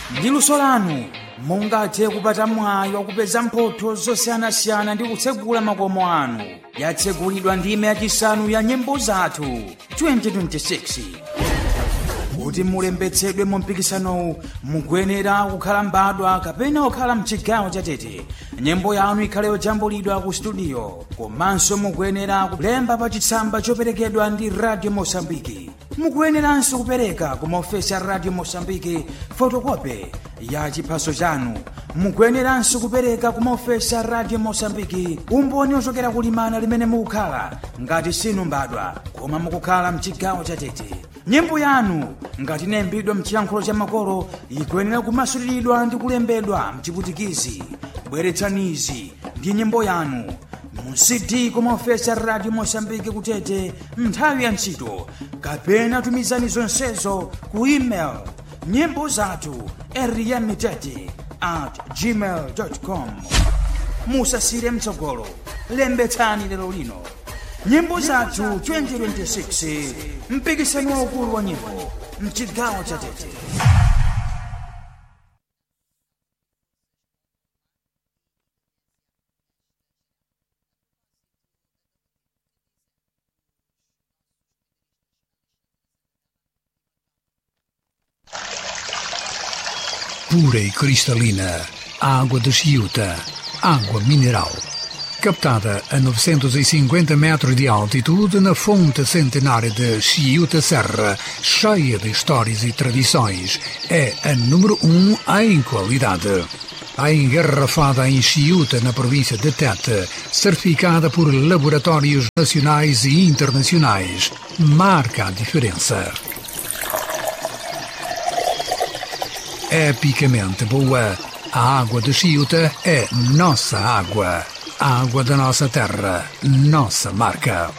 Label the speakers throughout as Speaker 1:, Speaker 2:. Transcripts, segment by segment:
Speaker 1: ndi luso lanu mungathe kupata mwayi wakupeza mphotho zosiyanasiyana ndi kutsegula makomo anu yatsegulidwa ndime yachisanu ya nyimbo zathu 2026 kuti mulembetsedwe mu mpikisanowu mukuyenera kukhala mbadwa kapena kukhala mchigawo chatete nyimbo yanu ikhale yojambulidwa ku studio komanso mukuyenera kulemba pa chitsamba choperekedwa ndi radio mosambiki mukuyeneranso kupereka ku maofesi a radio mosambiki fotokope ya chiphaso chanu mukuyeneranso kupereka ku maofesi a radio mosambiki umboni ochokera kulimana limene mukukhala ngati sinu mbadwa koma mukukhala mchigawo chatete nyimbo yanu ngati inayimbidwa mchiyankhulo cha makolo ikuyenera kumasuliridwa ndi kulembedwa mchiputikizi bweretsanizi ndi nyimbo yanu mu cd kumaofesi a radio mosambiki kutete nthawi ya ntchito kapena tumizani zonsezo ku email nyimbo zathu eriyamitete at gmail com musasire mtsogolo lembetsani lero lino nyimbo zathu 2026 mpikisano waukulu wa nyimbo mchigawo cha tete
Speaker 2: pura e cristalina, água de Chiuta, água mineral. Captada a 950 metros de altitude na fonte centenária de Chiuta Serra, cheia de histórias e tradições, é a número um em qualidade. A engarrafada em Chiuta, na província de Tete, certificada por laboratórios nacionais e internacionais, marca a diferença. epicamente boa. A água de Chiuta é nossa água. A água da nossa terra, nossa marca.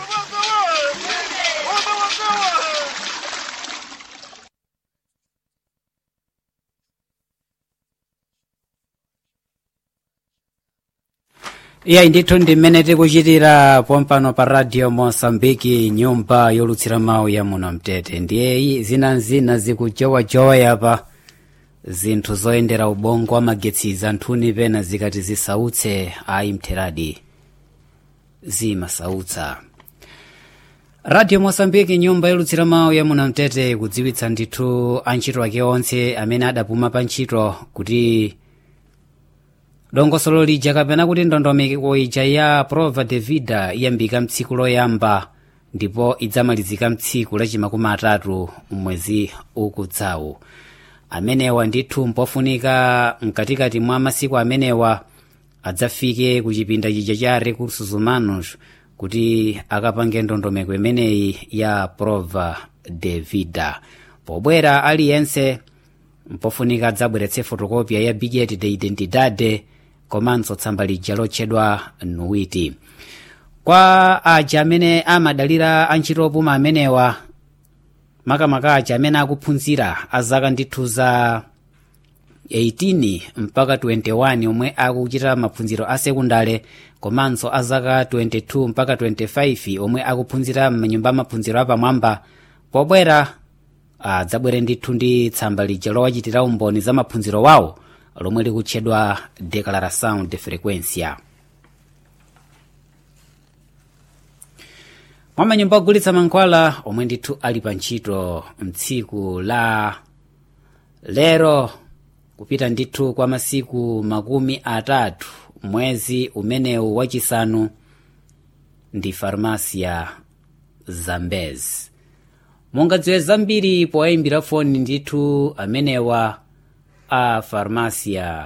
Speaker 3: iyayi ndithu ndi mmene tikuchitira pompano pa radio mosambiki nyumba yolutsira mawu ya muno mtete ndiye zinazina zikujowajowa pa zinthu zoyendera ubongo amagetsi anthuni pena zikati zisautse ayi mtheradi zimasautsa radio mosambiki nyumba yolutsira mawu ya muno mtete kudziwitsa ndithu antchito ake onse amene adapuma pa ntchito kuti dongosolo lija kapena kuti ndondomeko ija ya prova de vida iyambika mtsiku loyamba ndipo idzamalizika mtsiku lachimakumi atatu mwezi ukudzawu amenewa ndithu mpofunika mkatikati mwa masiku amenewa adzafike ku chipinda chija cha recursos humanos kuti akapange ndondomeko imeneyi ya prova de vida pobwera aliyense mpofunika adzabweretse fotokopia ya bilhete de identidade komanso tsamba lija lotchedwa nuwiti kwa aja amene amadalira antchito opuma amenewa makamaka aja amene akuphunzira azaka ndithu za 18 mpaka 21 omwe akuchita maphunziro a sekundale komanso azaka 22 mpaka 25 omwe akuphunzira mnyumba amaphunziro apamwamba pobwera adzabwere ndithu ndi tsamba lija lowachitira umboni za maphunziro wawo lomwe likutchedwa declaração de frequência mwa manyumba ogulitsa mankhwala omwe ndithu ali pa ntchito mtsiku la lero kupita ndithu kwa masiku makumi atatu mwezi umenewu wachisanu ndi farmasia zambezi mungadziwe zambiri powayimbira foni ndithu amenewa a farmasia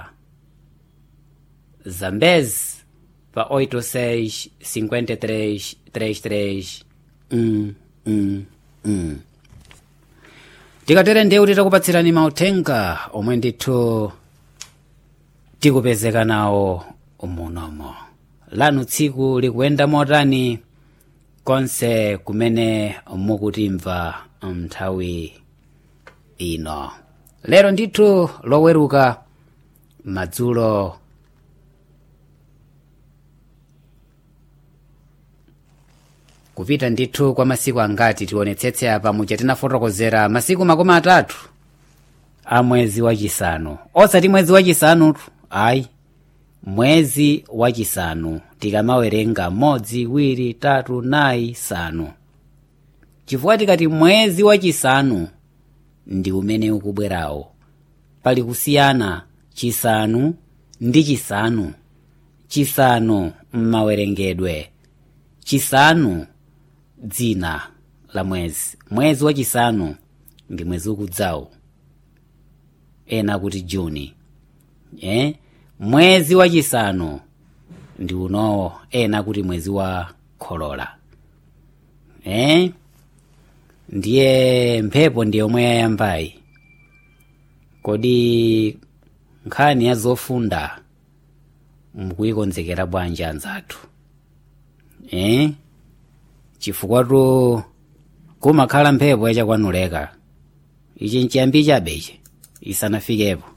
Speaker 3: zambezi pa 86 53 33 mm, mm, mm. tikatere ndiye titakupatsirani mauthenga omwe ndithu tikupezeka nawo munomo lanu tsiku likuyenda motani konse kumene mukutimva nthawi ino lero ndithu loweruka madzulo kupita ndithu kwa masiku angati tionetsetse apa muja tinafotokozera masiku makumi atatu a mwezi wachisanu osati mwezi wachisanutu ayi mwezi wachisanu tikamawerenga modzi iwiri tatu nayi sanu chifukwa tikati mwezi wachisanu ndi umene ukubwerawo pali kusiyana chisanu ndi chisanu chisanu mmawerengedwe chisanu dzina la mwezi mwezi wachisanu ndi mwezi ukudzawo ena kuti juni eh? mwezi wachisanu ndi unowo ena kuti mwezi wa kholola eh? ndiye mphepo ndi yomwe yayambayi kodi nkhani ya zofunda mukuyikonzekera bwanji anzathu eh? chifukwatu kumakhala mphepo yachakwanuleka ichi nchiyambi chabe ichi isanafikepo